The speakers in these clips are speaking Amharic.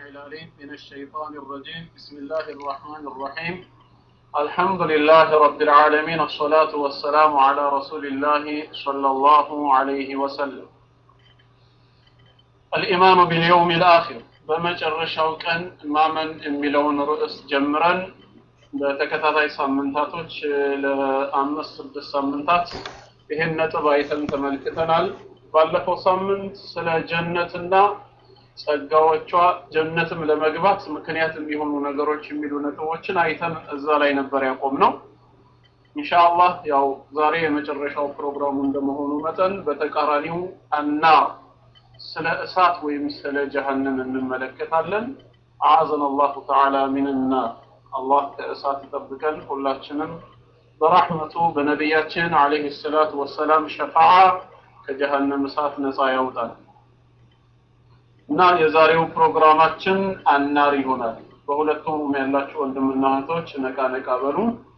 العليم من الشيطان الرجيم بسم الله الرحمن الرحيم الحمد لله رب العالمين الصلاة والسلام على رسول الله صلى الله عليه وسلم الإيمان باليوم الآخر በመጨረሻው ቀን ማመን የሚለውን ርዕስ ጀምረን በተከታታይ ሳምንታቶች ለአምስት ስድስት ሳምንታት ይህን ነጥብ አይተን ተመልክተናል። ባለፈው ሳምንት ስለ ጀነትና ጸጋዎቿ ጀነትም ለመግባት ምክንያት የሚሆኑ ነገሮች የሚሉ ነጥቦችን አይተን እዛ ላይ ነበር ያቆምነው። ኢንሻአላህ ያው ዛሬ የመጨረሻው ፕሮግራሙ እንደመሆኑ መጠን በተቃራኒው አና ስለ እሳት ወይም ስለ ጀሀነም እንመለከታለን። አዘን አላሁ ተዓላ ሚንና አላህ ከእሳት ይጠብቀን ሁላችንም በራህመቱ በነቢያችን አለይሂ ሰላቱ ወሰላም ሸፋዓ ከጀሀነም እሳት ነፃ ያውጣል። እና የዛሬው ፕሮግራማችን አናር ይሆናል። በሁለቱም ያላችሁ ወንድምና እህቶች ነቃ ነቃ በሉ።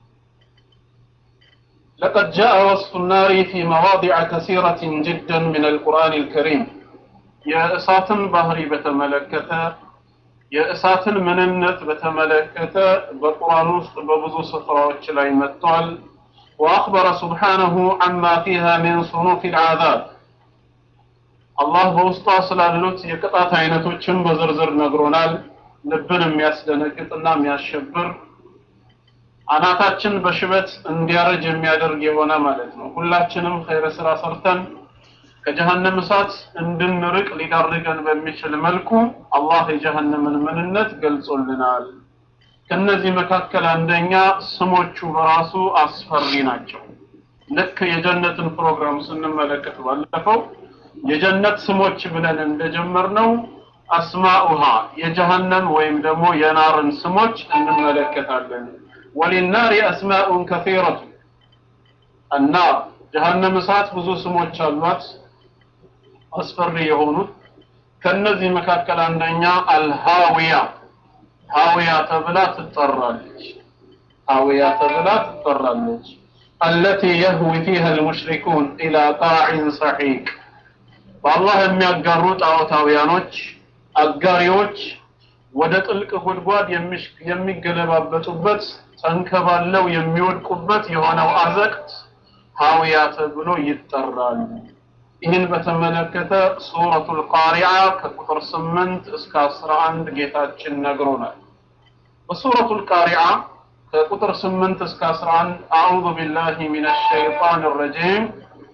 لقد جاء وصف النار في مواضع كثيرة جدا من القرآن الكريم የእሳትን ባህሪ በተመለከተ የእሳትን ምንነት በተመለከተ በቁርአን ውስጥ በብዙ ስፍራዎች ላይ መጥቷል። وأخبر سبحانه عما فيها من صنوف العذاب አላህ በውስጧ ስላሉት የቅጣት አይነቶችን በዝርዝር ነግሮናል። ልብን የሚያስደነግጥና የሚያሸብር አናታችን በሽበት እንዲያረጅ የሚያደርግ የሆነ ማለት ነው። ሁላችንም ኸይረ ስራ ሰርተን ከጀሀነም እሳት እንድንርቅ ሊዳርገን በሚችል መልኩ አላህ የጀሀነምን ምንነት ገልጾልናል። ከነዚህ መካከል አንደኛ ስሞቹ በራሱ አስፈሪ ናቸው። ልክ የጀነትን ፕሮግራም ስንመለከት ባለፈው የጀነት ስሞች ብለን እንደጀመርነው አስማኡሃ የጀሀነም ወይም ደግሞ የናርን ስሞች እንመለከታለን። ወሊናሪ አስማኡን ከፊረቱ النار ጀሀነም እሳት ብዙ ስሞች አሏት አስፈሪ የሆኑት ከነዚህ መካከል አንደኛ አልሃዊያ ሃዊያ ተብላ ትጠራለች ሃዊያ ተብላ ትጠራለች التي يهوي فيها المشركون إلى قاع سحيق በአላህ የሚያጋሩ ጣዖታውያኖች አጋሪዎች ወደ ጥልቅ ጉድጓድ የሚገለባበጡበት ተንከባለው የሚወድቁበት የሆነው አዘቅት ሀዊያ ተብሎ ይጠራል። ይህን በተመለከተ ሱረቱል ቃሪዓ ከቁጥር 8 እስከ 11 ጌታችን ነግሮናል። በሱረቱል ቃሪዓ ከቁጥር 8 እስከ 11 አዑዙ ቢላሂ ሚነሽ ሸይጣን ረጂም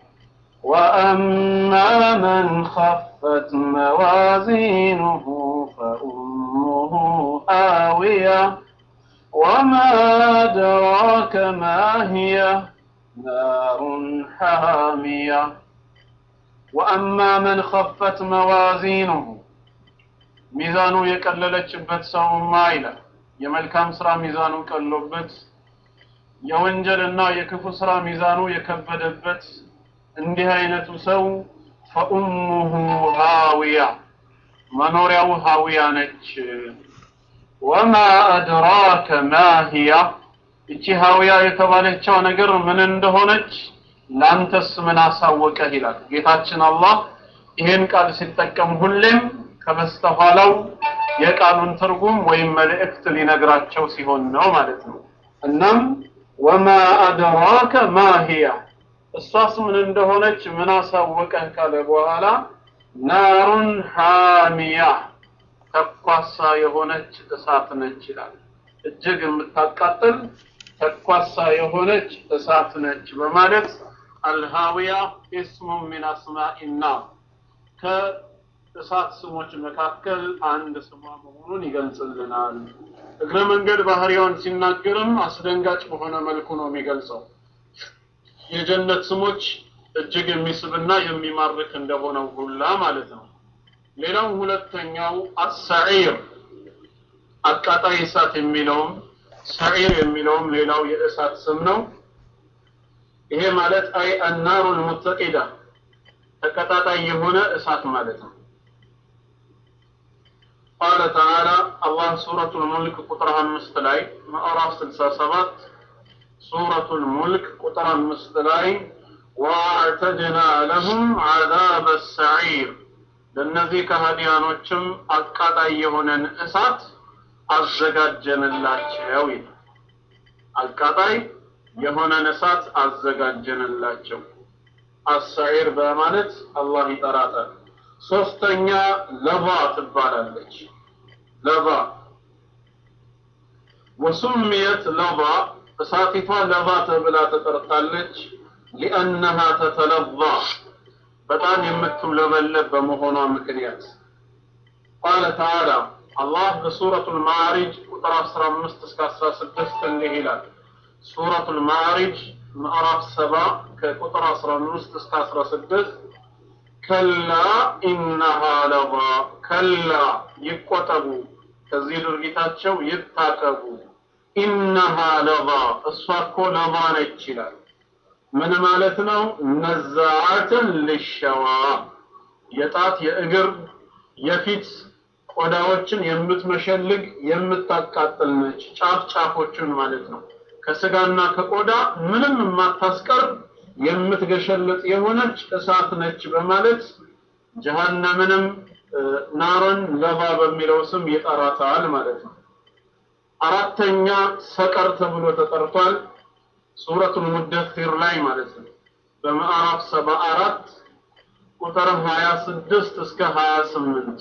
وأما من خفت موازينه فأمه هاوية وما أدراك ما هي نار حامية وأما من خفت موازينه ሚዛኑ የቀለለችበት ሰውማ ይላል የመልካም ስራ ሚዛኑ ቀሎበት የወንጀልና የክፉ ስራ ሚዛኑ የከበደበት እንዲህ አይነቱ ሰው ፈኡሙሁ ሃዊያ መኖሪያው ሃዊያ ነች። ወማ አድራከ ማሂያ እቺ ሃዊያ የተባለችው ነገር ምን እንደሆነች ላንተስ ምን አሳወቀህ ይላል ጌታችን አላህ። ይህን ቃል ሲጠቀም ሁሌም ከበስተኋላው የቃሉን ትርጉም ወይም መልእክት ሊነግራቸው ሲሆን ነው ማለት ነው። እናም ወማ አድራከ ማሂያ እሷስ ምን እንደሆነች ምን አሳወቀህ ካለ በኋላ ናሩን ሃሚያ ተኳሳ የሆነች እሳት ነች ይላል። እጅግ የምታቃጥል ተኳሳ የሆነች እሳት ነች በማለት አልሃዊያ ኢስሙ ሚን አስማኢና ከእሳት ስሞች መካከል አንድ ስሟ መሆኑን ይገልጽልናል። እግረ መንገድ ባህሪዋን ሲናገርም አስደንጋጭ በሆነ መልኩ ነው የሚገልጸው። የጀነት ስሞች እጅግ የሚስብና የሚማርክ እንደሆነው ሁላ ማለት ነው። ሌላው ሁለተኛው አሰዒር አቃጣይ እሳት የሚለውም ሰዒር የሚለውም ሌላው የእሳት ስም ነው። ይሄ ማለት አይ አናሩል ሙተቂዳ ተቀጣጣይ የሆነ እሳት ማለት ነው። ቃለ ተዓላ አላህ ሱረቱል ሙልክ ቁጥር አምስት ላይ ምዕራፍ ስልሳ ሰባት ሱረቱል ሙልክ ቁጥር አምስት ላይ ወአዕተድና ለሁም ዐዛበ ሰዒር ለእነዚህ ከሃዲያኖችም አቃጣይ የሆነን እሳት አዘጋጀንላቸው ይላል። አቃጣይ የሆነን እሳት አዘጋጀንላቸው። አሳዒር በማለት አላህ ይጠራታል። ሶስተኛ ለባ ትባላለች። ለባ ወሱምየት ለባ እሳቲቷ ለባ ተብላ ተጠርታለች። ሊአነሃ ተተለባ በጣም የምትውለበለብ በመሆኗ ምክንያት ቃለ ተዓላ አላህ በሱረቱል ማዕሪጅ ቁጥር 15 እስከ 16 እንዲህ ይላል። ሱረቱል ማዕሪጅ ምዕራፍ 7 ከቁጥር 15 እስከ 16 ከላ ኢነሃ ለባ ከላ ይቆጠቡ፣ ከዚህ ድርጊታቸው ይታቀቡ። ኢነሃ ለባ እሷ እኮ ለባ ነች ይላል። ምን ማለት ነው? ነዛዓትን ልሸዋ የጣት የእግር የፊት ቆዳዎችን የምትመሸልግ የምታቃጥል ነች። ጫፍ ጫፎችን ማለት ነው። ከስጋና ከቆዳ ምንም የማታስቀር የምትገሸልጥ የሆነች እሳት ነች በማለት ጀሃነምንም ናሮን ለባ በሚለው ስም ይጠራታል ማለት ነው። አራተኛ ሰቀር ተብሎ ተጠርቷል። ሱረቱል ሙደሲር ላይ ማለት ነው። በምዕራፍ ሰባ አራት ቁጥር 26 እስከ 28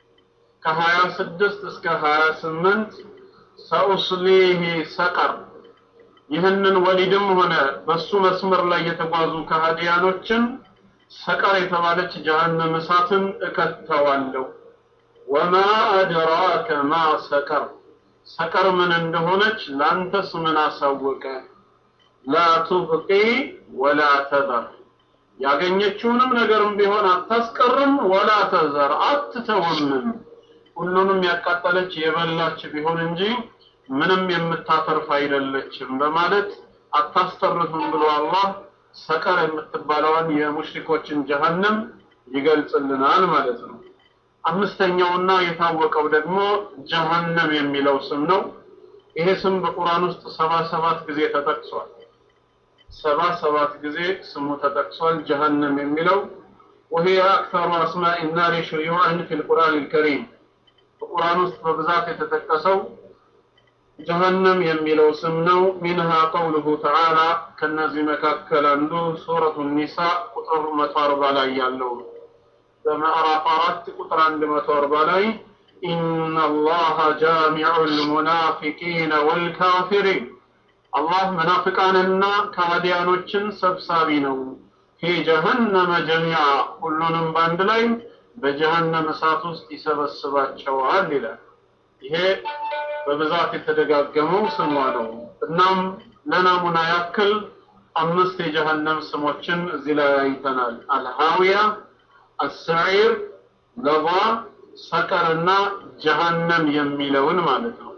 ከ26 እስከ 28 ሰኡስሊሂ ሰቀር ይህንን ወሊድም ሆነ በሱ መስመር ላይ የተጓዙ ከሃዲያኖችን ሰቀር የተባለች ጀሃነም እሳትን እከተዋለሁ። ወማ አድራከ ማ ሰቀር ሰቀር ምን እንደሆነች ላንተስ ምን አሳወቀ? ላ ቱብቂ ወላ ተዘር ያገኘችውንም ነገርም ቢሆን አታስቀርም፣ ወላ ተዘር አትተውምም። ሁሉንም ያቃጠለች የበላች ቢሆን እንጂ ምንም የምታተርፍ አይደለችም በማለት አታስተርፍም ብሎ አላህ ሰቀር የምትባለውን የሙሽሪኮችን ጀሃነም ይገልጽልናል ማለት ነው። አምስተኛውና የታወቀው ደግሞ ጀሃነም የሚለው ስም ነው። ይሄ ስም በቁርአን ውስጥ ሰባ ሰባት ጊዜ ተጠቅሷል። ሰባ ሰባት ጊዜ ስሙ ተጠቅሷል። ጀሃነም የሚለው وهي أكثر أسماء النار شيوعا في القرآن الكريم በቁርአን ውስጥ በብዛት የተጠቀሰው ጀሃነም የሚለው ስም ነው። ሚንሃ ቀውሉሁ ተዓላ ከነዚህ መካከል አንዱ ሱረቱ ኒሳ ቁጥር 140 ላይ ያለው ነው። በምዕራፍ አራት ቁጥር 140 ላይ ኢነ አላህ ጃሚዑ ልሙናፊቂነ ወልካፊሪን አላህ መናፍቃንና ከሃዲያኖችን ሰብሳቢ ነው። ፊ ጀሀነመ ጀሚዓ ሁሉንም በአንድ ላይ በጀሀነም እሳት ውስጥ ይሰበስባቸዋል ይላል። ይሄ በብዛት የተደጋገመው ስሟ ነው። እናም ለናሙና ያክል አምስት የጀሀነም ስሞችን እዚህ ላይ አይተናል። አልሃዊያ፣ አሰዒር፣ ለባ፣ ሰቀርና ጀሀነም የሚለውን ማለት ነው።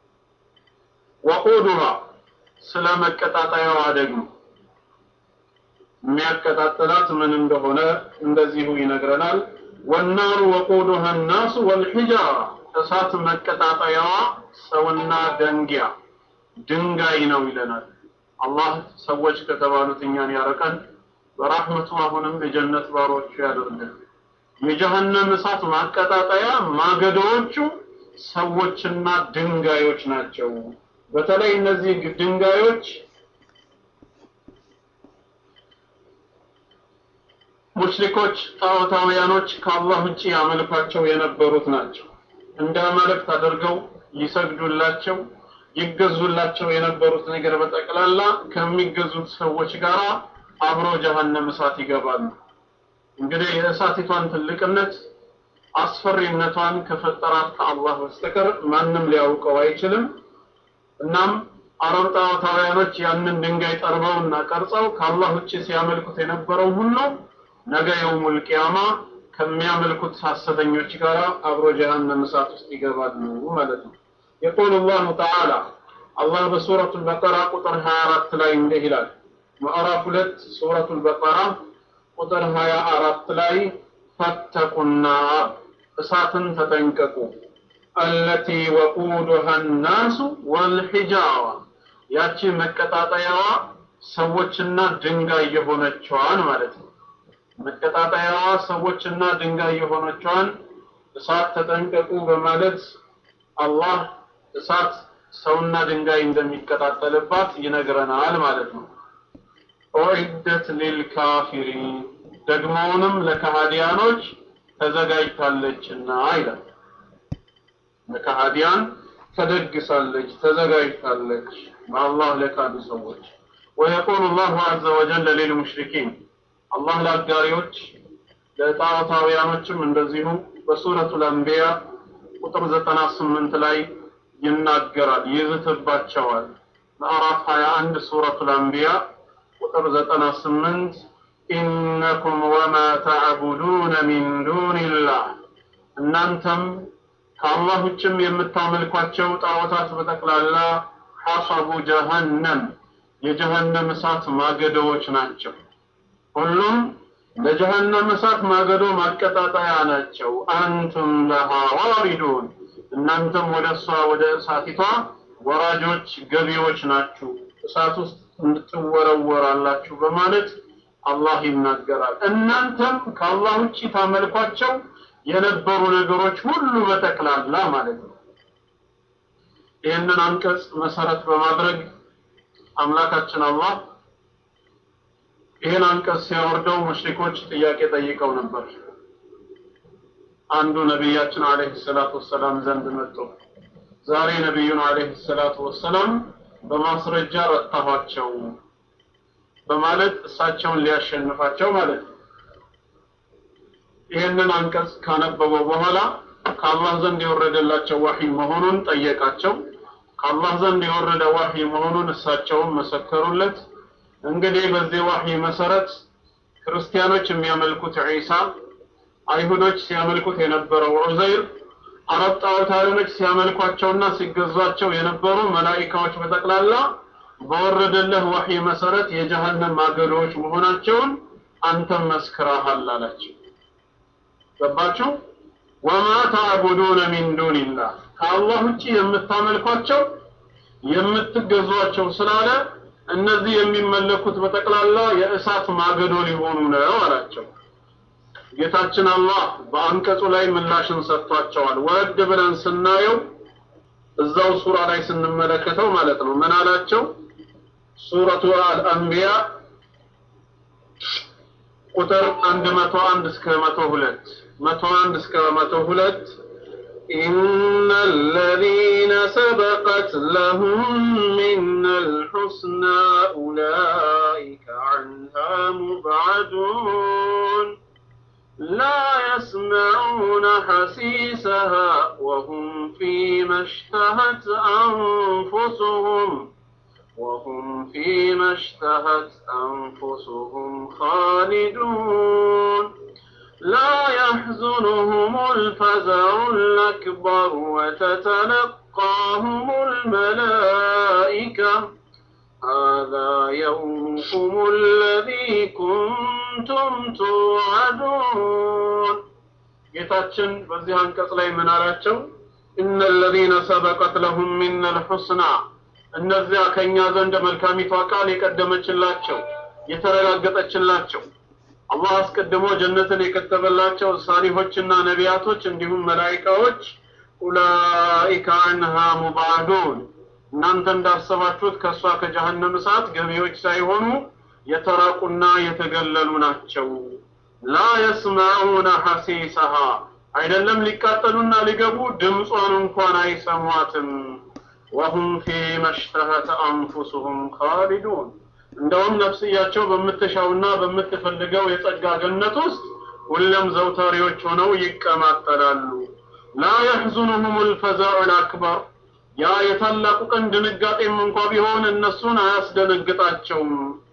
ወቁዱሃ ስለ መቀጣጠያዋ ደግሞ የሚያቀጣጥላት ምን እንደሆነ እንደዚሁ ይነግረናል። ወናሩ ወቁዱሃ ናሱ ወልሒጃራ እሳት መቀጣጠያዋ ሰውና ደንጊያ ድንጋይ ነው ይለናል። አላህ ሰዎች ከተባሉት እኛን ያረቀን፣ በራህመቱ አሁንም የጀነት ባሮቹ ያደርገን። የጀሀነም እሳት ማቀጣጠያ ማገዶዎቹ ሰዎችና ድንጋዮች ናቸው። በተለይ እነዚህ ድንጋዮች ሙሽሪኮች ጣዖታውያኖች ከአላህ ውጭ ያመልኳቸው የነበሩት ናቸው። እንደ አማልክት አድርገው ይሰግዱላቸው ይገዙላቸው የነበሩት ነገር በጠቅላላ ከሚገዙት ሰዎች ጋር አብሮ ጀሀነም እሳት ይገባሉ። እንግዲህ የእሳቲቷን ትልቅነት አስፈሪነቷን ከፈጠራት ከአላህ በስተቀር ማንም ሊያውቀው አይችልም። እናም አረብ ጣዖታውያኖች ያንን ድንጋይ ጠርበውና ቀርጸው ከአላህ ውጭ ሲያመልኩት የነበረው ሁሉ ነገ የውሙል ቂያማ ከሚያመልኩት ሐሰተኞች ጋር አብሮ ጀሃነም እሳት ውስጥ ይገባሉ ማለት ነው። የቁል አላሁ ተዓላ አላህ በሱረቱል በቀራ ቁጥር 24 ላይ እንዲህ ይላል። ምዕራፍ ሁለት ሱረቱል በቀራ ቁጥር 24 ላይ ፈተቁና እሳትን ተጠንቀቁ አለቲ ወቁዱሃ ናሱ ወልሒጃራ ያቺ መቀጣጠያዋ ሰዎችና ድንጋይ የሆነችዋን ማለት ነው። መቀጣጠያዋ ሰዎችና ድንጋይ የሆነችዋን እሳት ተጠንቀቁ በማለት አላህ እሳት ሰውና ድንጋይ እንደሚቀጣጠልባት ይነግረናል ማለት ነው። ኡዒደት ሊልካፊሪን ደግሞውንም ለከሃዲያኖች ተዘጋጅታለችና ይላል። ለከሃዲያን ተደግሳለች፣ ተዘጋጅታለች በአላህ ለካዱ ሰዎች። ወየቁሉ ላሁ ዐዘ ወጀል ሊልሙሽሪኪን አላህ ለአጋሪዎች ለጣዖታውያኖችም እንደዚሁ በሱረቱል አንቢያ ቁጥር ዘጠና ስምንት ላይ ይናገራል፣ ይዝትባቸዋል። ምዕራፍ 21 ሱረቱል አንቢያ ቁጥር ዘጠና ስምንት ኢነኩም ወማ ተዕቡዱነ ሚን ዱንላህ እናንተም ከአላህ ውጭም የምታመልኳቸው ጣዖታት በጠቅላላ ሐሰቡ ጀሀነም የጀሀነም እሳት ማገዶዎች ናቸው። ሁሉም ለጀሀነም እሳት ማገዶ ማቀጣጠያ ናቸው። አንቱም ለሃ ዋሪዱን እናንተም ወደ እሷ ወደ እሳቲቷ ወራጆች ገቢዎች ናችሁ፣ እሳት ውስጥ ትወረወራላችሁ በማለት አላህ ይናገራል። እናንተም ከአላህ ውጭ ታመልኳቸው የነበሩ ነገሮች ሁሉ በጠቅላላ ማለት ነው። ይህንን አንቀጽ መሰረት በማድረግ አምላካችን አላህ ይህን አንቀጽ ሲያወርደው ሙሽሪኮች ጥያቄ ጠይቀው ነበር። አንዱ ነቢያችን አለይሂ ሰላቱ ወሰላም ዘንድ መጡ። ዛሬ ነቢዩን አለይሂ ሰላቱ ወሰላም በማስረጃ ረታኋቸው በማለት እሳቸውን ሊያሸንፋቸው ማለት ነው። ይህንን አንቀጽ ካነበበው በኋላ ከአላህ ዘንድ የወረደላቸው ዋህይ መሆኑን ጠየቃቸው። ከአላህ ዘንድ የወረደ ዋህይ መሆኑን እሳቸውም መሰከሩለት። እንግዲህ በዚህ ዋህይ መሰረት ክርስቲያኖች የሚያመልኩት ዒሳ፣ አይሁዶች ሲያመልኩት የነበረው ዑዘይር፣ አረብ ጣዖታውያኖች ሲያመልኳቸውና ሲገዟቸው የነበሩ መላኢካዎች በጠቅላላ በወረደልህ ዋህይ መሰረት የጀሃነም ማገዶዎች መሆናቸውን አንተም መስክረሃል አላቸው። ገባችሁ? ወማ ተዕቡዱነ ሚን ዱንላህ ከአላህ ውጭ የምታመልኳቸው የምትገዟቸው ስላለ እነዚህ የሚመለኩት በጠቅላላ የእሳት ማገዶ ሊሆኑ ነው አላቸው። ጌታችን አላህ በአንቀጹ ላይ ምላሽን ሰጥቷቸዋል። ወረድ ብለን ስናየው እዛው ሱራ ላይ ስንመለከተው ማለት ነው ምን አላቸው? ሱረቱ አልአንቢያ ቁጥር 101 እስከ 102 101 እስከ 102 إن الذين سبقت لهم منا الحسنى أولئك عنها مبعدون لا يسمعون حسيسها وهم فيما اشتهت أنفسهم وهم فيما اشتهت أنفسهم خالدون لا يحزنهم الفزع الأكبر وتتلقاهم الملائكة هذا يومكم الذي كنتم توعدون ጌታችን በዚህ አንቀጽ ላይ ምን አላቸው? እነ الذين سبقت لهم من الحسنى እነዚያ ከኛ ዘንድ መልካሚቷ ቃል የቀደመችላቸው የተረጋገጠችላቸው አላህ አስቀድሞ ጀነትን የከተበላቸው ሳሊሆችና ነቢያቶች እንዲሁም መላኢካዎች ኡላኢከ አንሃ ሙባዱን እናንተ እንዳሰባችሁት ከእሷ ከጀሀነም እሳት ገቢዎች ሳይሆኑ የተራቁና የተገለሉ ናቸው። ላ የስማዑነ ሐሲሰሃ አይደለም ሊቃጠሉና ሊገቡ ድምጿን እንኳን አይሰሟትም። ወሁም ፊማ እሽተሀት አንፉሱሁም ካሊዱን እንደውም ነፍስያቸው በምትሻውና በምትፈልገው የጸጋ ገነት ውስጥ ሁሌም ዘውታሪዎች ሆነው ይቀማጠላሉ። ላ የሕዙኑሁም ልፈዛዑ ልአክበር ያ የታላቁ ቀን ድንጋጤም እንኳ ቢሆን እነሱን አያስደነግጣቸውም።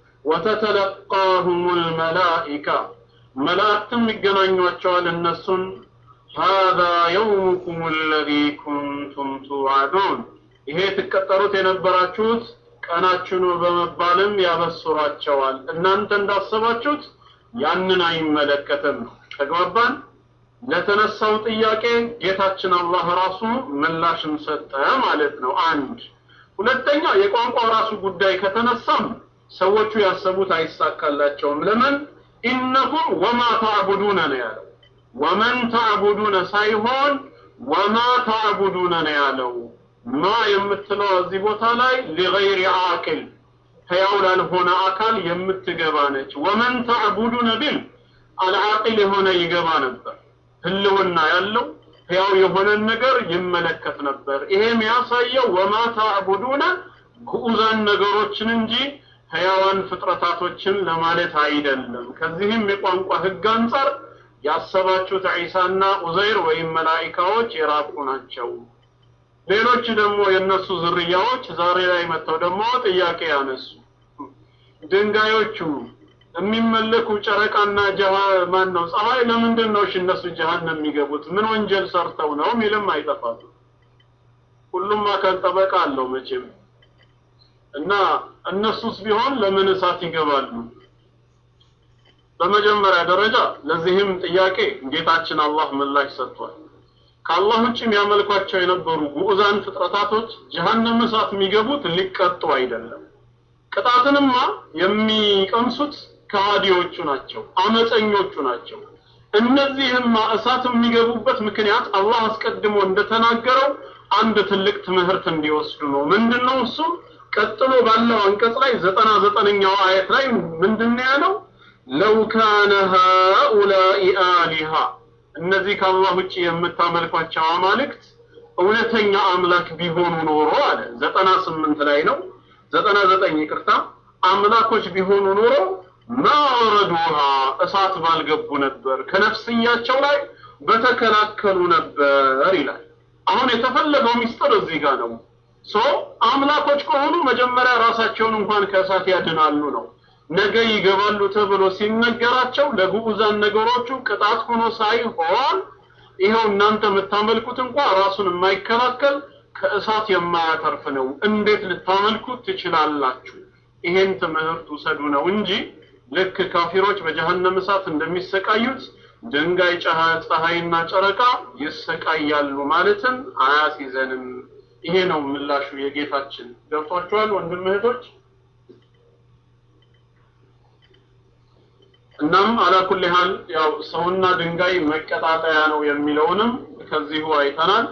ወተተለቃሁም ልመላኢካ መላእክትም ይገናኟቸዋል እነሱን ሃذا የውሙኩም አለዚ ኩንቱም ቱዓዱን ይሄ ትቀጠሩት የነበራችሁት ቀናችሁ ነው በመባልም ያበስሯቸዋል። እናንተ እንዳሰባችሁት ያንን አይመለከትም። ተግባባን? ለተነሳው ጥያቄ ጌታችን አላህ ራሱ ምላሽን ሰጠ ማለት ነው። አንድ ሁለተኛ የቋንቋ ራሱ ጉዳይ ከተነሳም ሰዎቹ ያሰቡት አይሳካላቸውም። ለምን? ኢነኩም ወማ ታዕቡዱነ ነው ያለው። ወመን ታዕቡዱነ ሳይሆን ወማ ታዕቡዱነ ነው ያለው። ማ የምትለው እዚህ ቦታ ላይ ሊገይሪ አቅል ሕያው ላልሆነ አካል የምትገባ ነች። ወመን ታዕቡዱነ ቢል አልዓቂል የሆነ ይገባ ነበር። ህልውና ያለው ሕያው የሆነን ነገር ይመለከት ነበር። ይሄ የሚያሳየው ወማ ታዕቡዱነ ግዑዛን ነገሮችን እንጂ ሕያዋን ፍጥረታቶችን ለማለት አይደለም። ከዚህም የቋንቋ ህግ አንጻር ያሰባችሁት ዒሳና ኡዘይር ወይም መላኢካዎች የራቁ ናቸው። ሌሎች ደግሞ የእነሱ ዝርያዎች ዛሬ ላይ መጥተው ደግሞ ጥያቄ ያነሱ ድንጋዮቹ የሚመለኩ ጨረቃና ጀሃ ማን ነው ፀሐይ ለምንድን ነው እሺ እነሱ ጀሃነም የሚገቡት ምን ወንጀል ሰርተው ነው ሚልም አይጠፋም ሁሉም አካል ጠበቃ አለው መቼም እና እነሱስ ቢሆን ለምን እሳት ይገባሉ በመጀመሪያ ደረጃ ለዚህም ጥያቄ ጌታችን አላህ ምላሽ ሰጥቷል ከአላህ ውጭ የሚያመልኳቸው የነበሩ ጉዑዛን ፍጥረታቶች ጀሃነም እሳት የሚገቡት ሊቀጡ አይደለም ቅጣትንማ የሚቀምሱት ከሃዲዎቹ ናቸው አመፀኞቹ ናቸው እነዚህማ እሳት የሚገቡበት ምክንያት አላህ አስቀድሞ እንደተናገረው አንድ ትልቅ ትምህርት እንዲወስዱ ነው ምንድነው እሱም ቀጥሎ ባለው አንቀጽ ላይ ዘጠና ዘጠነኛው አየት ላይ ምንድነው ያለው ለው ካነ ሃኡላኢ አሊሃ እነዚህ ከአላህ ውጭ የምታመልኳቸው አማልክት እውነተኛ አምላክ ቢሆኑ ኖሮ አለ ዘጠና ስምንት ላይ ነው ዘጠና ዘጠኝ ይቅርታ አምላኮች ቢሆኑ ኖሮ ማወረዱሃ እሳት ባልገቡ ነበር ከነፍስያቸው ላይ በተከላከሉ ነበር ይላል አሁን የተፈለገው ሚስጥር እዚህ ጋር ነው ሶ አምላኮች ከሆኑ መጀመሪያ ራሳቸውን እንኳን ከእሳት ያድናሉ ነው ነገ ይገባሉ ተብሎ ሲነገራቸው ለግዑዛን ነገሮቹ ቅጣት ሆኖ ሳይሆን ይኸው እናንተ የምታመልኩት እንኳ ራሱን የማይከላከል ከእሳት የማያተርፍ ነው እንዴት ልታመልኩት ትችላላችሁ ይሄን ትምህርት ውሰዱ ነው እንጂ ልክ ካፊሮች በጀሃነም እሳት እንደሚሰቃዩት ድንጋይ ፀሐይና ጨረቃ ይሰቃያሉ ማለትም አያስይዘንም ይሄ ነው ምላሹ የጌታችን ገብቷችኋል ወንድም እህቶች እናም አላኩል ያህል ያው ሰውና ድንጋይ መቀጣጠያ ነው የሚለውንም ከዚሁ አይተናል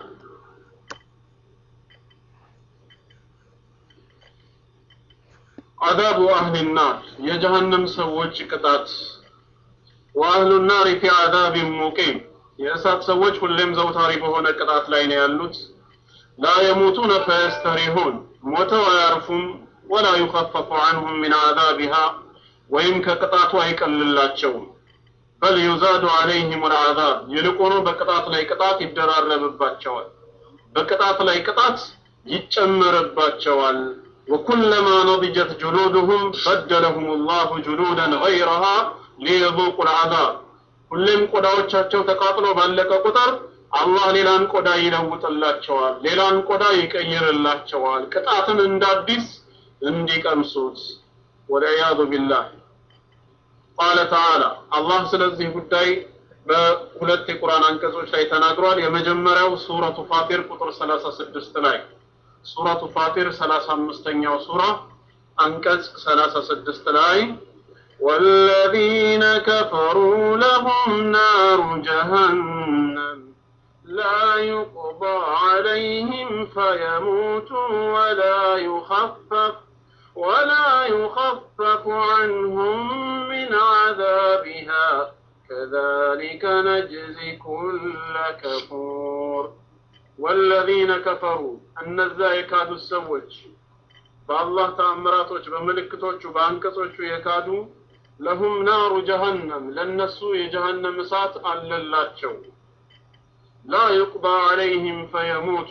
አዛቡ አህሊ ናር የጀሃነም ሰዎች ቅጣት ወአህሉ ናር ፊ አዛብ ሙቂም የእሳት ሰዎች ሁሌም ዘውታሪ በሆነ ቅጣት ላይ ነው ያሉት ላ የሙቱነ ፈየስተሪሁን ሞተው አያርፉም ወላ ዩኸፈፉ ዐንሁም ሚን አዛቢሃ ወይም ከቅጣቱ አይቀልላቸውም በል ዩዛዱ ዐለይሂም ልዓዛብ ይልቁኑ በቅጣት ላይ ቅጣት ይደራረብባቸዋል በቅጣት ላይ ቅጣት ይጨመርባቸዋል ወኩለማ ነضጀት ጅሉድሁም በደለሁም ላሁ ጅሉደን ገይረሃ ሊየذوቁ ልዓዛብ ሁሌም ቆዳዎቻቸው ተቃጥሎ ባለቀ ቁጥር አላህ ሌላን ቆዳ ይለውጥላቸዋል ሌላን ቆዳ ይቀይርላቸዋል ቅጣትን እንዳዲስ እንዲቀምሱት ወልዕያዙ ቢላህ ቃለ ተዓላ አላህ ስለዚህ ጉዳይ በሁለት የቁርአን አንቀጾች ላይ ተናግሯል የመጀመሪያው ሱረቱ ፋጢር ቁጥር 36 ላይ ሱረቱ ፋጢር 35ኛው ሱራ አንቀጽ 36 ላይ والذين كفروا لهم نار جهنم لا يقضى عليهم فيموتوا ولا يخفف ولا يخفف عنهم من عذابها كذلك نجزي كل كفور والذين كفروا እነዚያ የካዱ ሰዎች በአላህ ተአምራቶች በምልክቶቹ በአንቀጾቹ የካዱ ለሁም ናሩ ጀሃነም ለነሱ የጀሃነም እሳት አለላቸው ላ ዩቅባ ዐለይህም ፈየሙቱ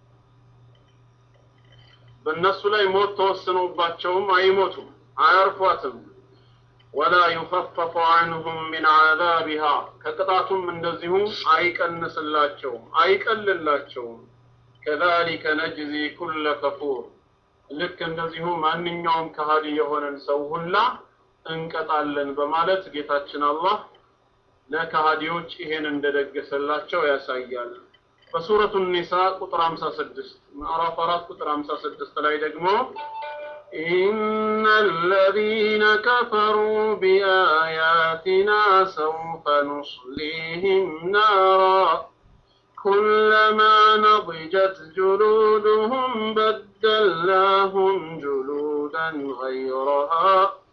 በእነሱ ላይ ሞት ተወስኖባቸውም አይሞቱም አያርፏትም ወላ ዩኸፈፉ ዐንሁም ሚን ዐዛቢሃ ከቅጣቱም እንደዚሁ አይቀንስላቸውም አይቀልላቸውም ከዛሊከ ነጅዚ ኩለ ከፉር ልክ እንደዚሁ ማንኛውም ከሃዲ የሆነን ሰው ሁላ እንቀጣለን በማለት ጌታችን አላህ ለከሃዲዎች ይሄን እንደደገሰላቸው ያሳያል በሱረቱ ኒሳ ቁጥር 56 ምዕራፍ 4 ቁጥር 56 ላይ ደግሞ إن الذين كفروا بآياتنا سوف نصليهم نارا كلما نضجت جلودهم بدلناهم جلودا غيرها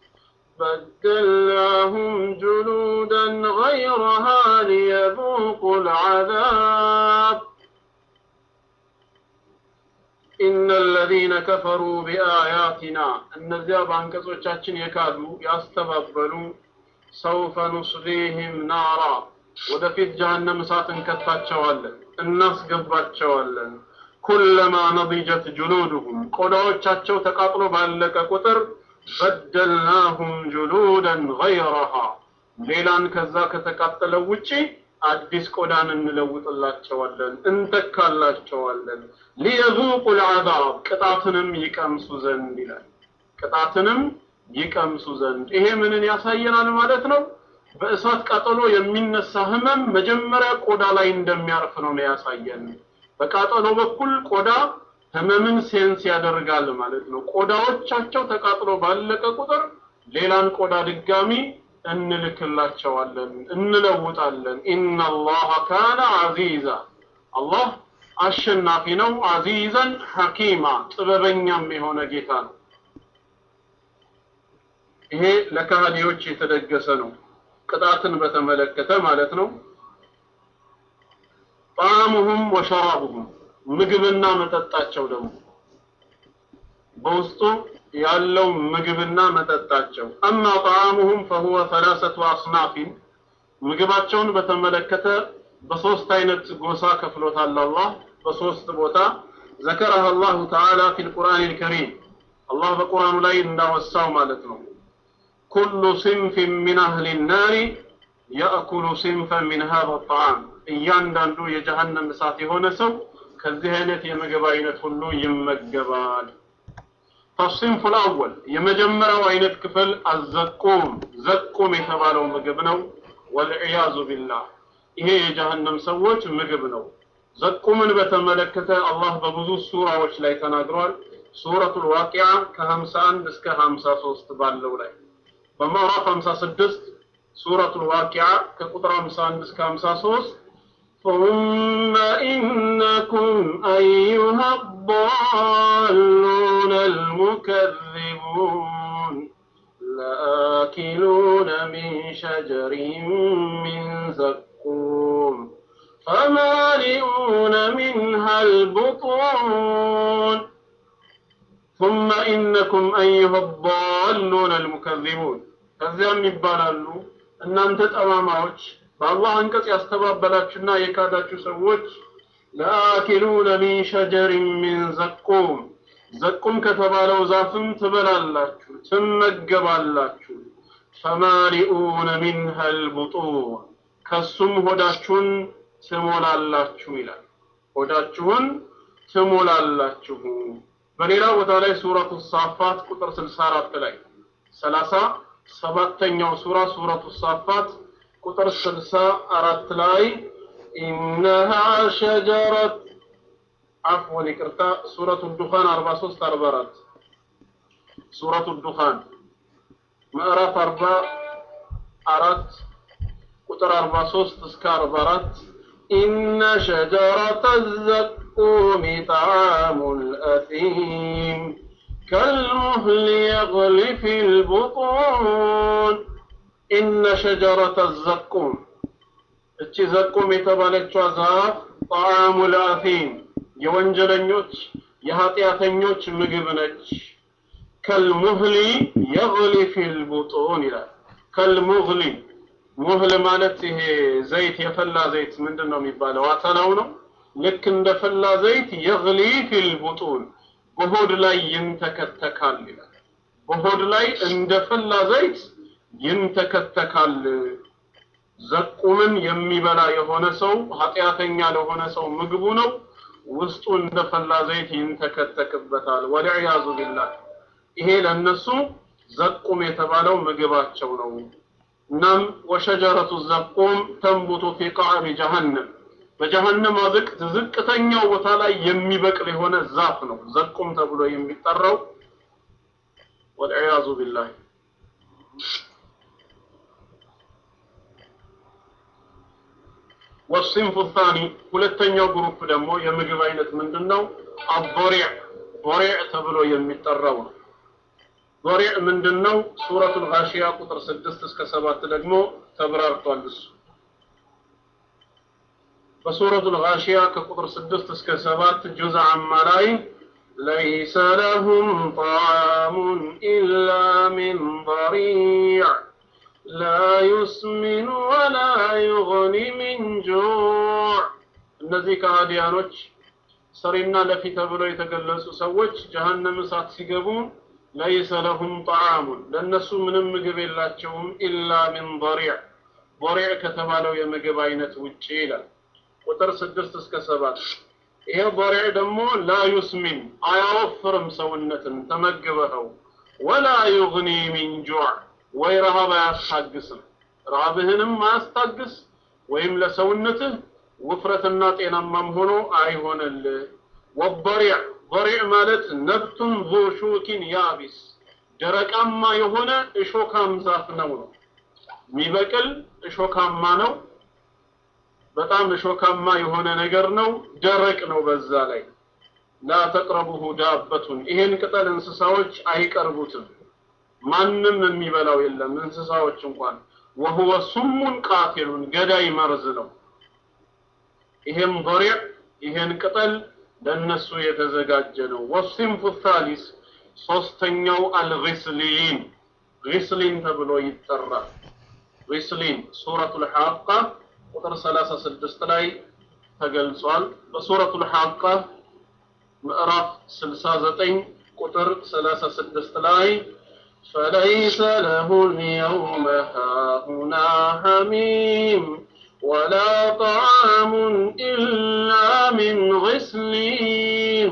بدلناهم جلودا غيرها ليذوقوا العذاب إن الذين كفروا بآياتنا እነዚያ በአንቀጾቻችን የካዱ ያስተባበሉ ሰውፈ ኑስሊህም ናራ ወደፊት ጀሀነም እሳት እንከታቸዋለን እናስገባቸዋለን ኩለማ ነضጀት ጁሉድሁም ቆዳዎቻቸው ተቃጥሎ ባለቀ ቁጥር በደልናሁም ጁሉደን ገይረሃ ሌላን ከዛ ከተቃጠለው ውጪ አዲስ ቆዳን እንለውጥላቸዋለን እንተካላቸዋለን ሊየዙቁ ልዓዛብ ቅጣትንም ይቀምሱ ዘንድ ይላል ቅጣትንም ይቀምሱ ዘንድ ይሄ ምንን ያሳየናል ማለት ነው በእሳት ቃጠሎ የሚነሳ ህመም መጀመሪያ ቆዳ ላይ እንደሚያርፍ ነው ያሳየን በቃጠሎ በኩል ቆዳ ህመምን ሴንስ ያደርጋል ማለት ነው ቆዳዎቻቸው ተቃጥሎ ባለቀ ቁጥር ሌላን ቆዳ ድጋሚ እንልክላቸዋለን እንለውጣለን ኢነላህ ካነ አዚዛ አላህ አሸናፊ ነው አዚዘን ሐኪማ ጥበበኛም የሆነ ጌታ ነው ይሄ ለካህዲዎች የተደገሰ ነው ቅጣትን በተመለከተ ማለት ነው ጣዕሙሁም ወሸራቡሁም ምግብና መጠጣቸው ደግሞ በውስጡ ያለው ምግብና መጠጣቸው አማ ጣዕሙሁም ፈሁወ ሰላሰቱ አስናፊን ምግባቸውን በተመለከተ በሶስት አይነት ጎሳ ከፍሎታል አላህ በሶስት ቦታ ذكرها الله تعالى في القرآن الكريم الله በቁርአኑ ላይ እንዳወሳው ማለት ነው كل صنف من أهل النار يأكل صنفا من هذا الطعام እያንዳንዱ የጀሃነም እሳት የሆነ ሰው ከዚህ አይነት የምግብ አይነት ሁሉ ይመገባል ፈሲንፉ ልአወል የመጀመሪያው አይነት ክፍል አዘቁም ዘቁም የተባለው ምግብ ነው ወልዕያዙ ቢላህ ይሄ የጀሃነም ሰዎች ምግብ ነው ዘቁምን በተመለከተ አላህ በብዙ ሱራዎች ላይ ተናግሯል ሱረቱ ልዋቂያ ከ51 እስከ 53 ባለው ላይ በምዕራፍ 56 ሱረቱ ልዋቂያ ከቁጥር 51 እስከ 53 ثم إنكم أيها الضالون المكذبون لآكلون من شجر من زقوم فمالئون منها البطون ثم إنكم أيها الضالون المكذبون ከዚያም ይባላሉ እናንተ ጠማማዎች በአላህ አንቀጽ ያስተባበላችሁና የካዳችሁ ሰዎች ለአኪሉነ ሚን ሸጀሪን ሚን ዘቁም ዘቁም ከተባለው ዛፍም ትበላላችሁ ትመገባላችሁ ፈማሊኡነ ሚንሃ ልቡጡን ከሱም ሆዳችሁን ትሞላላችሁ ይላል ሆዳችሁን ትሞላላችሁ በሌላ ቦታ ላይ ሱረቱ ሳፋት ቁጥር 64 ላይ 30 ሰባተኛው ሱራ ሱረቱ ሳፋት ቁጥር 64 ላይ ኢነሃ ሸጀረት አፍወን ይቅርታ ሱረቱ ዱኻን 43 44 ሱረቱ ዱኻን ምዕራፍ 44 ቁጥር 43 እስከ 44 ኢነ ሸጀረተ ዘቁም ጣዕሙ ልአቲም كالمهل يغلي في البطون إن شجرة الزقوم እቺ ዘቁም የተባለችው ዛፍ ጣዕሙ ልአፊም የወንጀለኞች የኃጢአተኞች ምግብ ነች ከልሙህሊ የግሊ ፊል ቡጡን ይላል ከልሙህሊ ሙህል ማለት ይሄ ዘይት የፈላ ዘይት ምንድን ነው የሚባለው አተላው ነው ልክ እንደ ፈላ ዘይት የግሊ ፊል ቡጡን በሆድ ላይ ይንተከተካል ይላል በሆድ ላይ እንደ ፈላ ዘይት ይንተከተካል ዘቁምን የሚበላ የሆነ ሰው ኃጢአተኛ ለሆነ ሰው ምግቡ ነው ውስጡ እንደ ፈላ ዘይት ይንተከተክበታል ወልዕያዙ ቢላህ ይሄ ለነሱ ዘቁም የተባለው ምግባቸው ነው እናም ወሸጀረቱ ዘቁም ተንቡቱ ፊ ቃዕሪ ጀሃነም በጀሃነም አዝቅት ዝቅተኛው ቦታ ላይ የሚበቅል የሆነ ዛፍ ነው ዘቁም ተብሎ የሚጠራው ወልዒያዙ ቢላህ ወሲንፉ ታኒ ሁለተኛው ግሩፕ ደግሞ የምግብ አይነት ምንድን ነው? አቦሪዕ ቦሪዕ ተብሎ የሚጠራው ነው። ቦሪዕ ምንድን ነው? ሱረቱል ጋሺያ ቁጥር ስድስት እስከ ሰባት ደግሞ ተብራርቷል እሱ በሱረቱል ጋሺያ ከቁጥር ስድስት እስከ ሰባት ጁዝ አማ ላይ ليس لهم طعام إلا من ضريع لا يسمن ولا يغني من جوع እነዚህ ከሃዲያኖች ሰሪና ለፊ ተብለው የተገለጹ ሰዎች ጀሀነም እሳት ሲገቡ ለይሰ ለሁም ጣዓሙን ለእነሱ ምንም ምግብ የላቸውም ኢላ ሚን ضሪዕ ضሪዕ ከተባለው የምግብ አይነት ውጪ ይላል ቁጥር ስድስት እስከ ሰባት ይሄ ضሪዕ ደግሞ ላ ዩስሚን አያወፍርም ሰውነትን ተመግበኸው ወላ ዩግኒ ሚን ጁዕ ወይ ረሃብ አያስታግስም ረሃብህንም አያስታግስ ወይም ለሰውነትህ ውፍረትና ጤናማም ሆኖ አይሆንልህ ወበሪዕ በሪዕ ማለት ነብቱን ዙ ሹኪን ያቢስ ደረቃማ የሆነ እሾካም ዛፍ ነው ነው የሚበቅል እሾካማ ነው በጣም እሾካማ የሆነ ነገር ነው ደረቅ ነው በዛ ላይ ላ ተቅረቡሁ ዳበቱን ይሄን ቅጠል እንስሳዎች አይቀርቡትም ማንም የሚበላው የለም እንስሳዎች እንኳን ወሁወ ሱሙን ቃቲሉን ገዳይ መርዝ ነው ይሄም ضሪዕ ይሄን ቅጠል ለነሱ የተዘጋጀ ነው ወሲንፉ ታሊስ ሶስተኛው አልግስሊን ግስሊን ተብሎ ይጠራል ግስሊን ሱረቱል ሐቃ ቁጥር 36 ላይ ተገልጿል በሱረቱል ሐቃ ምዕራፍ 69 ቁጥር 36 ላይ فليس له اليوم هاهنا حميم ولا طعام إلا من غسلين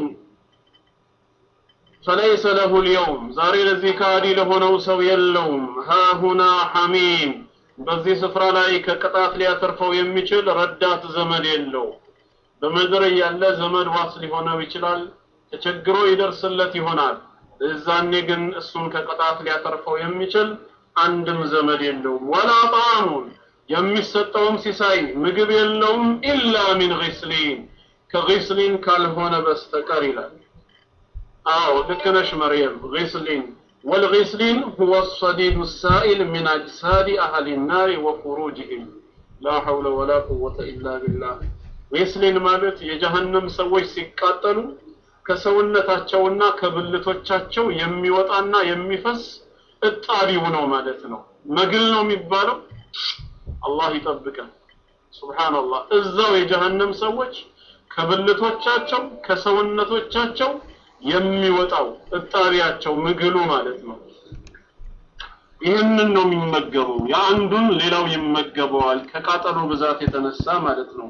فليس له اليوم زاري الذي كادي له نوسو يلوم ها هنا حميم በዚህ ስፍራ ላይ ከቅጣት ሊያተርፈው የሚችል ረዳት ዘመድ የለው በምድር ያለ ዘመድ ዋስ ሊሆነው ይችላል ተቸግሮ ይደርስለት ይሆናል እዛኔ ግን እሱን ከቅጣት ሊያተርፈው የሚችል አንድም ዘመድ የለውም ወላ ጣዕሙን የሚሰጠውም ሲሳይ ምግብ የለውም ኢላ ሚን ግስሊን ከግስሊን ካልሆነ በስተቀር ይላል አዎ ልክ ነሽ መርየም ግስሊን والغسلين هو الصديد السائل من أجساد أهل النار وخروجهم لا حول ولا قوة إلا بالله غسلين ማለት የጀሃነም ሰዎች ሲቃጠሉ ከሰውነታቸውና ከብልቶቻቸው የሚወጣና የሚፈስ እጣቢው ነው ማለት ነው መግል ነው የሚባለው አላህ ይጠብቀን ሱብሃንአላህ እዛው የጀሃነም ሰዎች ከብልቶቻቸው ከሰውነቶቻቸው የሚወጣው እጣቢያቸው ምግሉ ማለት ነው ይህንን ነው የሚመገበው የአንዱን ሌላው ይመገበዋል ከቃጠሎ ብዛት የተነሳ ማለት ነው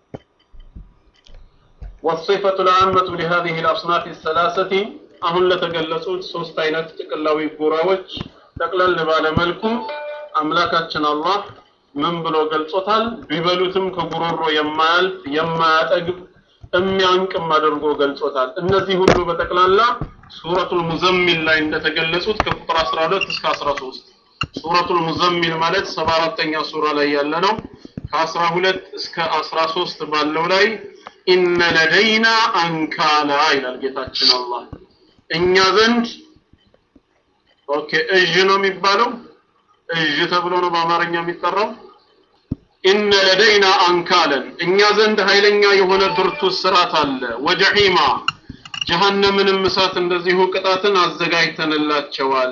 والصفة العامة لهذه الأصناف الثلاثة አሁን ለተገለጹት ሶስት አይነት ጥቅላዊ ጎራዎች ጠቅለል ባለ መልኩ አምላካችን አላህ ምን ብሎ ገልጾታል ቢበሉትም ከጉሮሮ የማያልፍ የማያጠግብ የሚያንቅም አድርጎ ገልጾታል እነዚህ ሁሉ በጠቅላላ ሱረቱል ሙዘሚል ላይ እንደተገለጹት ከቁጥር 12 እስከ 13 ሱረቱል ሙዘሚል ማለት 74ኛ ሱራ ላይ ያለ ነው ከ12 እስከ 13 ባለው ላይ ኢነ ለደይና አንካላ ይላል ጌታችን አላህ እኛ ዘንድ ኦኬ እዥ ነው የሚባለው እዥ ተብሎ ነው በአማርኛ የሚጠራው ኢነ ለደይና አንካለን እኛ ዘንድ ኃይለኛ የሆነ ብርቱ ስራት አለ ወጀሒማ ጀሃነምንም እሳት እንደዚሁ ቅጣትን አዘጋጅተንላቸዋል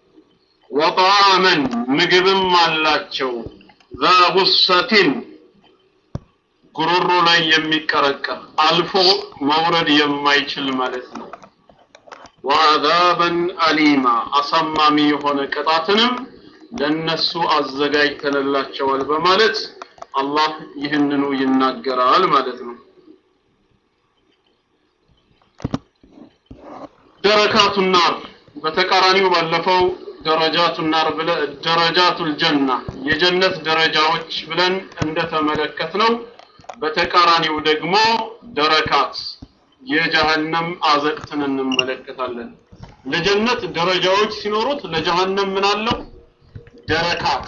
ወጣዕመን ምግብም አላቸው ዛ ጉሰቲን ጉሮሮ ላይ የሚቀረቀር አልፎ መውረድ የማይችል ማለት ነው ወአዛበን አሊማ አሳማሚ የሆነ ቅጣትንም ለነሱ አዘጋጅተንላቸዋል በማለት አላህ ይህንኑ ይናገራል ማለት ነው ደረካቱ ናር በተቃራኒው ባለፈው ደረጃቱ ናር ብለ ደረጃቱል ጀና የጀነት ደረጃዎች ብለን እንደተመለከት ነው በተቃራኒው ደግሞ ደረካት የጀሃነም አዘቅትን እንመለከታለን ለጀነት ደረጃዎች ሲኖሩት ለጀሃነም ምን አለው ደረካት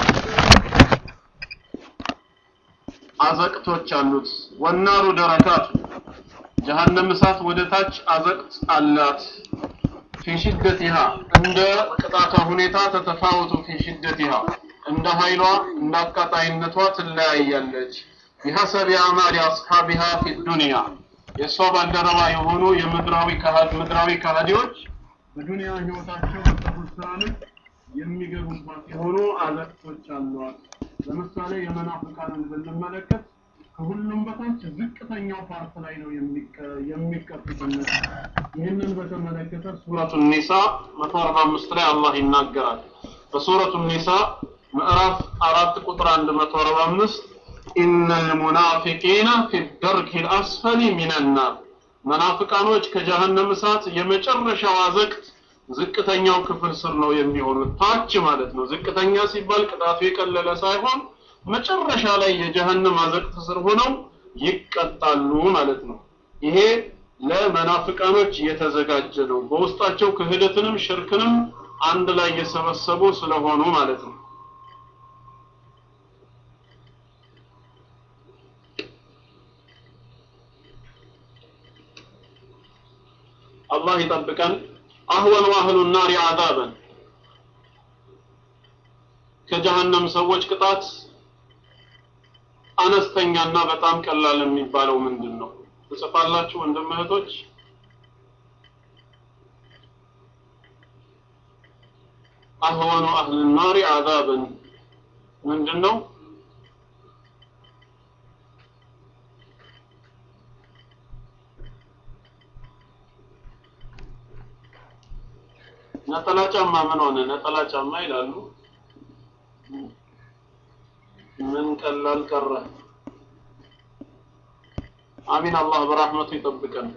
አዘቅቶች አሉት ወናሩ ደረካቱ ጀሃነም እሳት ወደ ታች አዘቅት አላት ፊ ሽደቲሃ እንደ ቅጣቷ ሁኔታ ተተፋወቱ ፊ ሽደቲሃ እንደ ኃይሏ እንደ አቃጣይነቷ ትለያያለች ቢሐሰቢ አዕማሊ አስሓቢሃ ፊ ዱንያ የእሷ ባልደረባ የሆኑ የምድራዊ ካህድ ምድራዊ ካህዲዎች በዱንያ ህይወታቸው በሰሩት ስራ ልክ የሚገቡባት የሆኑ አዘቅቶች አሏት ለምሳሌ የመናፍቃንን ብንመለከት ከሁሉም በታች ዝቅተኛው ፓርት ላይ ነው የሚቀጡት ይህንን በተመለከተ ሱረቱ ኒሳ 145 ላይ አላህ ይናገራል በሱረቱ ኒሳ ምዕራፍ አራት ቁጥር 145 ኢነ ልሙናፊቂነ ፊ ደርክ ልአስፈሊ ሚነናር መናፍቃኖች ከጀሃነም እሳት የመጨረሻው አዘቅት ዝቅተኛው ክፍል ስር ነው የሚሆኑት ታች ማለት ነው ዝቅተኛ ሲባል ቅጣቱ የቀለለ ሳይሆን መጨረሻ ላይ የጀሃነም አዘቅት ስር ሆነው ይቀጣሉ ማለት ነው ይሄ ለመናፍቃኖች የተዘጋጀ ነው በውስጣቸው ክህደትንም ሽርክንም አንድ ላይ የሰበሰቡ ስለሆኑ ማለት ነው አላህ ይጠብቀን አህወኑ አህሉ ናሪ አዛበን ከጀሃነም ሰዎች ቅጣት አነስተኛና በጣም ቀላል የሚባለው ምንድን ነው ትጽፋላችሁ ወንድም እህቶች አህወኑ አህል ናሪ አዛበን ምንድን ነው ነጠላ ጫማ ምን ሆነ ነጠላ ጫማ ይላሉ ምን ቀላል ቀረ አሚን አላህ በረህመቱ ይጠብቀን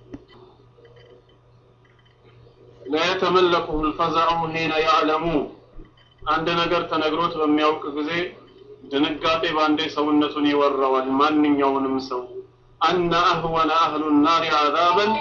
لا يتملكه الفزع حين يعلم አንድ ነገር ተነግሮት በሚያውቅ ጊዜ ድንጋጤ ባንዴ ሰውነቱን ይወረዋል ማንኛውንም ሰው አነ አህወነ አህሉ ናሪ አዛበን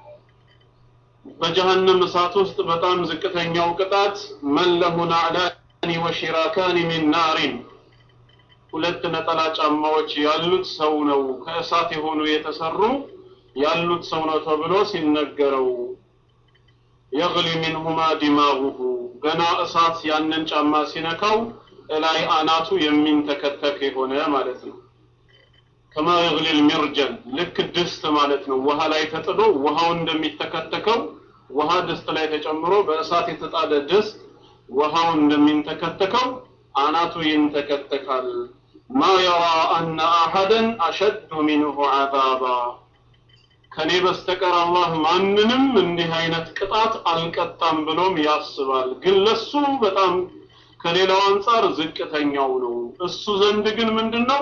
በጀሃነም እሳት ውስጥ በጣም ዝቅተኛው ቅጣት መን ለሁ ናዕላኒ ወሽራካኒ ሚን ናሪን ሁለት ነጠላ ጫማዎች ያሉት ሰው ነው ከእሳት የሆኑ የተሰሩ ያሉት ሰው ነው ተብሎ ሲነገረው የግሊ ሚንሁማ ዲማጉሁ ገና እሳት ያንን ጫማ ሲነካው እላይ አናቱ የሚንተከተክ የሆነ ማለት ነው ከማ የግሊ ልሚርጀል ልክ ድስት ማለት ነው ውሃ ላይ ተጥዶ ውሃው እንደሚተከተከው ውሃ ድስት ላይ ተጨምሮ በእሳት የተጣደ ድስት ውሃው እንደሚንተከተከው አናቱ ይንተከተካል ማ የራ አነ አሐደን አሸዱ ሚንሁ ዓዛባ ከኔ በስተቀር አላህ ማንንም እንዲህ አይነት ቅጣት አልቀጣም ብሎም ያስባል ግን ለሱ በጣም ከሌላው አንጻር ዝቅተኛው ነው እሱ ዘንድ ግን ምንድነው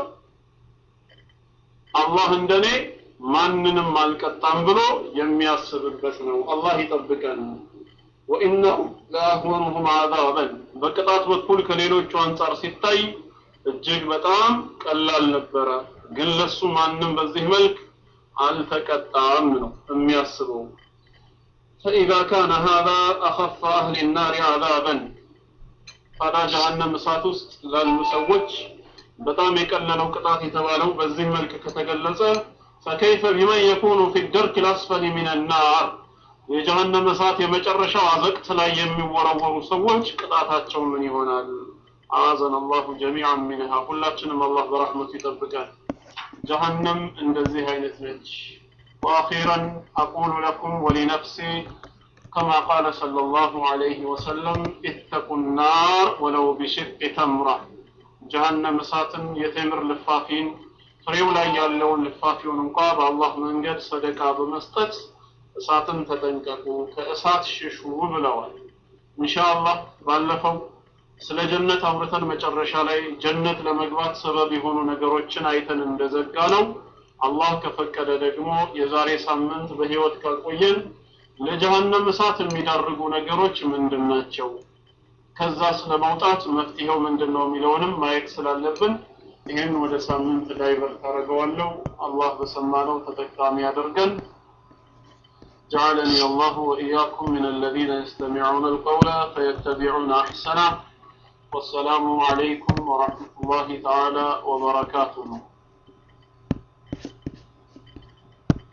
አላህ እንደኔ ማንንም አልቀጣም ብሎ የሚያስብበት ነው አላህ ይጠብቀን ወኢነሁ ለአህወኑሁም አዛበን በቅጣት በኩል ከሌሎቹ አንጻር ሲታይ እጅግ በጣም ቀላል ነበረ ግን ለሱ ማንም በዚህ መልክ አልተቀጣም ነው የሚያስበው فإذا كان هذا أخف أهل النار عذابا ታዲያ ጀሃነም እሳት ውስጥ ላሉ ሰዎች በጣም የቀለለው ቅጣት የተባለው በዚህ መልክ ከተገለጸ ፈከይፈ ቢመን የኩኑ ፊ ደርክ ልአስፈሊ ሚን ናር የጀሃነም እሳት የመጨረሻው አዘቅት ላይ የሚወረወሩ ሰዎች ቅጣታቸው ምን ይሆናል አዘን አላሁ ጀሚዓን ሚንሃ ሁላችንም አላህ በረሕመቱ ይጠብቃል ጀሃነም እንደዚህ አይነት ነች وأخيرا أقول لكم ولنفسي كما قال صلى الله عليه وسلم اتقوا النار ولو بشق تمرة جهنم ساتن يتمر لفافين ፍሬው ላይ ያለውን ልፋፊውን እንኳ በአላህ መንገድ ሰደቃ በመስጠት እሳትን ተጠንቀቁ ከእሳት ሽሹ ብለዋል ኢንሻአላህ ባለፈው ስለ ጀነት አውርተን መጨረሻ ላይ ጀነት ለመግባት ሰበብ የሆኑ ነገሮችን አይተን እንደዘጋ ነው አላህ ከፈቀደ ደግሞ የዛሬ ሳምንት በህይወት ካቆየን ለጀሃነም እሳት የሚዳርጉ ነገሮች ምንድን ናቸው ከዛ ስለመውጣት መፍትሄው ምንድን ነው የሚለውንም ማየት ስላለብን ይህን ወደ ሳምንት ዳይቨርት አደርገዋለሁ አላህ በሰማነው ተጠቃሚ ያደርገን جعلني الله وإياكم من الذين يستمعون القول فيتبعون أحسنه والسلام عليكم ورحمة الله تعالى وبركاته